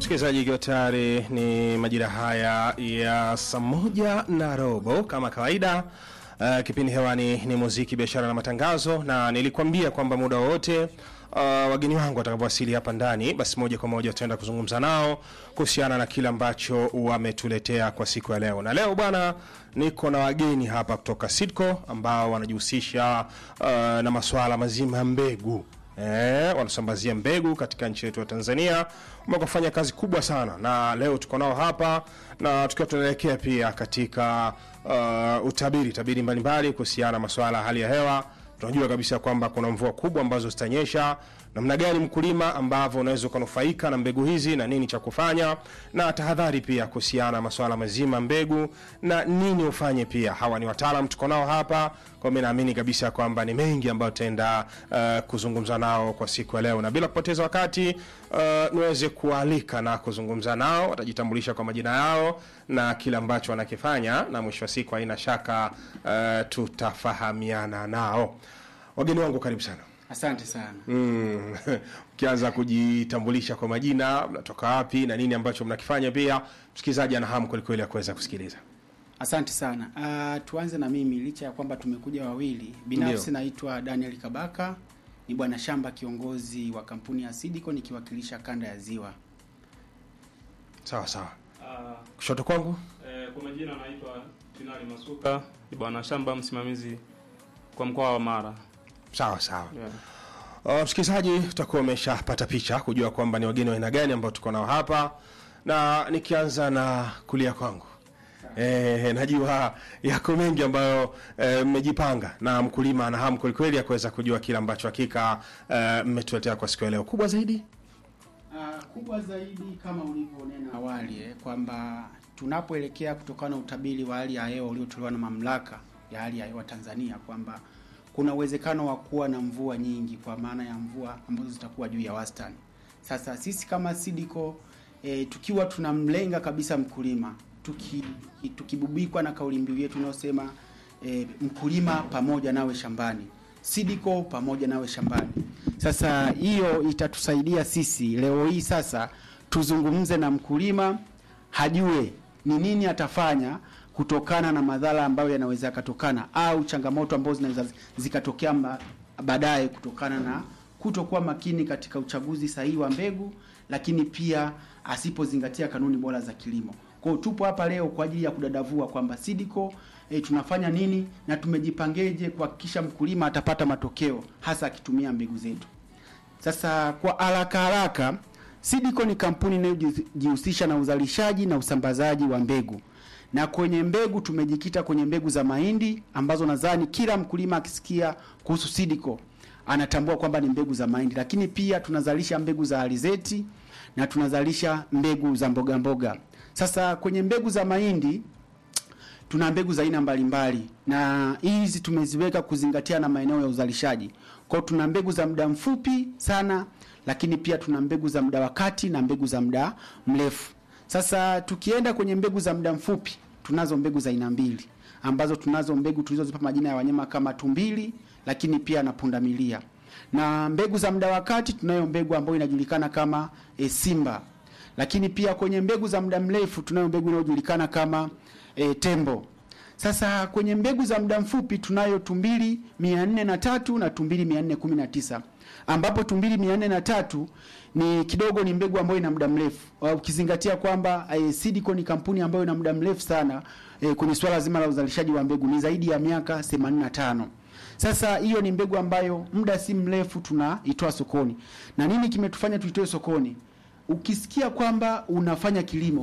msikilizaji, ikiwa tayari ni majira haya ya saa moja na robo kama kawaida. Uh, kipindi hewani ni muziki, biashara na matangazo, na nilikwambia kwamba muda wowote uh, wageni wangu watakapowasili hapa ndani, basi moja kwa moja tutaenda kuzungumza nao kuhusiana na kile ambacho wametuletea kwa siku ya leo. Na leo bwana, niko na wageni hapa kutoka Sidco ambao wanajihusisha uh, na masuala mazima ya mbegu Eh, wanasambazia mbegu katika nchi yetu ya Tanzania. Wamekufanya kazi kubwa sana, na leo tuko nao hapa na tukiwa tunaelekea pia katika uh, utabiri tabiri mbalimbali kuhusiana na masuala ya hali ya hewa. Tunajua kabisa kwamba kuna mvua kubwa ambazo zitanyesha, namna gani mkulima ambavyo unaweza ukanufaika na mbegu hizi na nini cha kufanya, na tahadhari pia kuhusiana na masuala mazima mbegu na nini ufanye. Pia hawa ni wataalam tuko nao hapa, kwa mimi naamini kabisa kwamba ni mengi ambayo tutaenda uh, kuzungumza nao kwa siku ya leo, na bila kupoteza wakati uh, niweze kualika na kuzungumza nao. Watajitambulisha kwa majina yao na kile ambacho wanakifanya, na mwisho wa siku haina shaka uh, tutafahamiana nao. Wageni wangu, karibu sana. Asante sana. Mm. Ukianza kujitambulisha kwa majina, mnatoka wapi na nini ambacho mnakifanya, pia msikilizaji ana hamu kwelikweli ya kuweza kusikiliza. Asante sana. Uh, tuanze na mimi, licha ya kwamba tumekuja wawili. Binafsi Ndio. naitwa Daniel Kabaka, ni bwana shamba kiongozi wa kampuni ya Sidiko nikiwakilisha kanda ya Ziwa. Sawa sawa, Ah, kushoto kwangu eh, kwa majina anaitwa Tinali Masuka, ni bwana shamba msimamizi kwa mkoa wa Mara. sawa sawa. Yeah. Uh, msikilizaji utakuwa umeshapata picha kujua kwamba ni wageni wa aina gani ambao tuko nao hapa, na nikianza na kulia kwangu Eh, najua yako mengi ambayo eh, mmejipanga na mkulima ana hamu kwelikweli ya kuweza kujua kile ambacho hakika eh, mmetuletea kwa siku ya leo. Kubwa zaidi Uh, kubwa zaidi kama ulivyonena awali eh, kwamba tunapoelekea kutokana na utabiri wa hali ya hewa uliotolewa na mamlaka ya hali ya hewa Tanzania kwamba kuna uwezekano wa kuwa na mvua nyingi kwa maana ya mvua ambazo zitakuwa juu ya wastani. Sasa sisi kama Sidiko eh, tukiwa tunamlenga kabisa mkulima tuki, tukibubikwa na kauli mbiu yetu inayosema eh, mkulima pamoja nawe shambani Sidiko pamoja nawe shambani. Sasa hiyo itatusaidia sisi leo hii sasa tuzungumze na mkulima hajue ni nini atafanya kutokana na madhara ambayo yanaweza yakatokana au changamoto ambazo zinaweza zikatokea ma- baadaye kutokana na kutokuwa makini katika uchaguzi sahihi wa mbegu, lakini pia asipozingatia kanuni bora za kilimo. Kwa hiyo tupo hapa leo kwa ajili ya kudadavua kwamba Sidiko e, tunafanya nini na tumejipangeje kuhakikisha mkulima atapata matokeo hasa akitumia mbegu zetu. Sasa kwa haraka haraka, Sidiko ni kampuni inayojihusisha na uzalishaji na usambazaji wa mbegu, na kwenye mbegu tumejikita kwenye mbegu za mahindi ambazo nadhani kila mkulima akisikia kuhusu Sidiko anatambua kwamba ni mbegu za mahindi, lakini pia tunazalisha mbegu za alizeti na tunazalisha mbegu za mboga mboga. Sasa kwenye mbegu za mahindi tuna mbegu za aina mbalimbali na hizi tumeziweka kuzingatia na maeneo ya uzalishaji. Kwa hiyo tuna mbegu za muda mfupi sana, lakini pia tuna mbegu za muda wa kati na mbegu za muda mrefu. Sasa tukienda kwenye mbegu za muda mfupi, tunazo mbegu za aina mbili ambazo tunazo mbegu tulizozipa majina ya wanyama kama tumbili, lakini pia na pundamilia. Na mbegu za muda wa kati tunayo mbegu ambayo inajulikana kama e, simba lakini pia kwenye mbegu za muda mrefu tunayo mbegu inayojulikana kama e, tembo. Sasa kwenye mbegu za muda mfupi tunayo tumbili mia nne na tatu na tumbili mia nne kumi na tisa ambapo tumbili mia nne na tatu ni kidogo ni mbegu ambayo ina muda mrefu Uh, ukizingatia kwamba e, Sidiko ni kampuni ambayo ina muda mrefu sana e, kwenye swala zima la uzalishaji wa mbegu ni zaidi ya miaka 85. Sasa hiyo ni mbegu ambayo muda si mrefu tunaitoa sokoni. Na nini kimetufanya tuitoe sokoni? Ukisikia kwamba unafanya kilimo